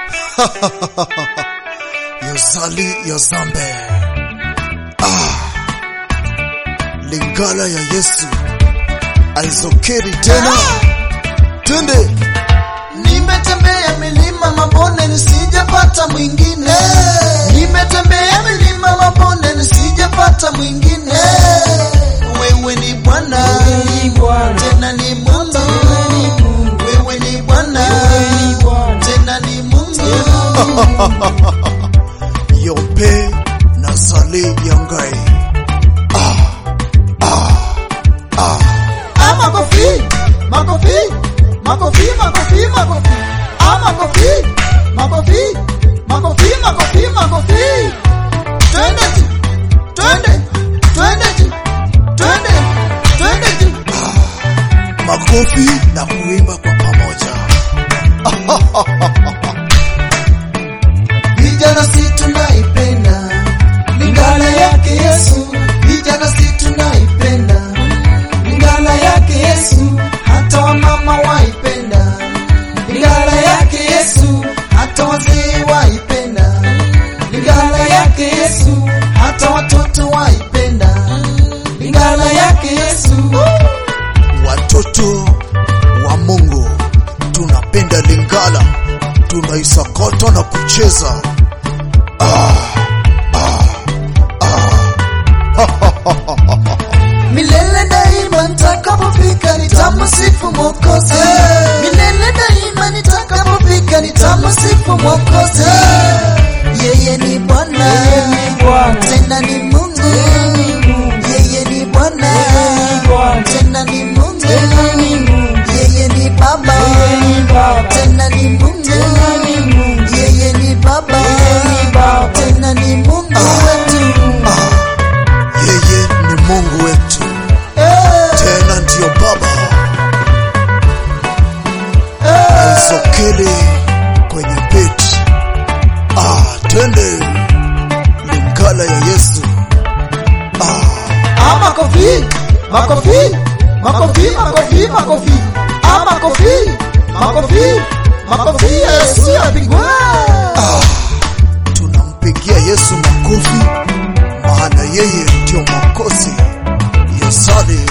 Yozali Yozambe. Ah. Lingala ya Yesu aizokeri tena. Twende. Nimetembea milima mabonde nisijapata mwingine. Nimetembea milima mabonde nisijapata mwingine. Wewe ni Bwana, tena ni Mungu. Wewe ni Bwana, tena ni Mungu. Yompe na Zali Yangai. Ah, makofi, makofi, makofi, makofi, makofi. Ah, makofi, makofi, makofi, makofi, makofi. Twende tu, twende, twende tu, twende, twende tu. Makofi na kuimba kwa pamoja. Vijana si tunaipenda Lingala yake Yesu, vijana si tunaipenda Lingala yake Yesu, hata wamama waipenda Lingala yake Yesu, hata wazee waipenda Lingala yake Yesu, hata watoto waipenda Lingala yake Yesu. Watoto wa Mungu tunapenda Lingala, tunaisakata na kucheza. Milele daima nitakapofika nitamsifu Mwokozi. Milele daima nitakapofika nitamsifu Mwokozi. Yeye ni Bwana, tena ni Mungu. Yeye ni Bwana, tena ni Mungu. Yeye ni Baba, tena ni Mungu. Yeye ni Baba, tena ni Mungu wetu. Yeye ni Mungu wetu, Eh, tena ndiyo Baba. eh. Sokele kwenye beti. Ah, twende Lingala ya Yesu. Ah, makofi, makofi, makofi, makofi, makofi. Ah, makofi, makofi, makofi ya Yesu yapigwa. Tunampigia Yesu makofi, maana yeye ndio Mwokozi. Yosali